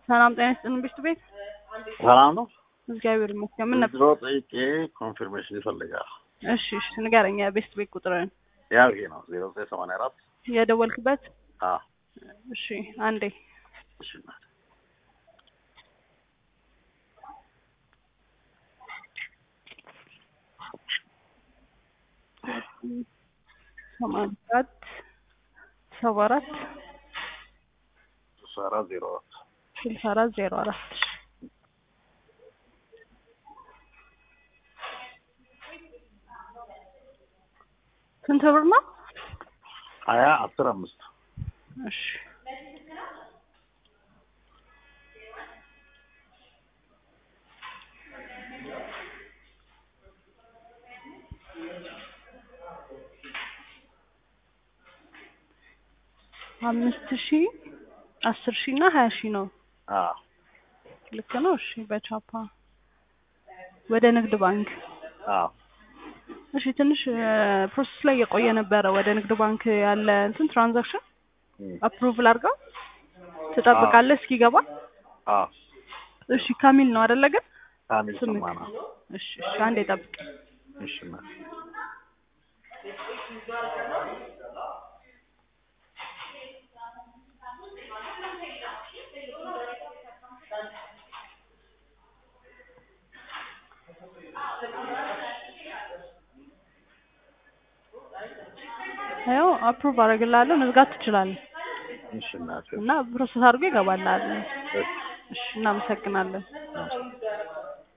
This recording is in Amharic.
ሰላም ጤና ይስጥልን ቤት ቤት ሰላም ነው። እግዚአብሔር ይመስገን። ምን ነበር? ድሮ ጠይቄ ኮንፊርሜሽን ይፈልጋል። እሺ እሺ ንገረኝ። የቤስት ቤት ቁጥርን ያው ይሄ ነው ዜሮ ዘጠኝ ሰማንያ አራት የደወልክበት? አዎ እሺ አንዴ እሺ እናቴ። ሰማንያ አራት ሰባ አራት ስልሳ አራት ዜሮ አራት ስልሳ አራት ዜሮ አራት ስንት ብር ነው? ሀያ አስር አምስት እሺ አምስት ሺ አስር ሺ እና ሀያ ሺ ነው። አዎ ልክ ነው። እሺ በቻፓ ወደ ንግድ ባንክ አዎ እሺ ትንሽ ፕሮሰስ ላይ የቆየ ነበረ። ወደ ንግድ ባንክ ያለ እንትን ትራንዛክሽን እም፣ አፕሩቭል አድርገው ትጠብቃለህ እስኪገባ። አዎ እሺ ካሚል ነው አይደለ? ግን ካሚል ስምክ ሰማና እሺ እሺ አንዴ ጠብቅ። እሺ እናቴ። ያው አፕሩቭ አደርግልሃለሁ መዝጋት ትችላለህ እሺ እናቴ። እና ፕሮሰስ አድርጎ ይገባልሃል። እሺ እሺ እናመሰግናለን። እሺ።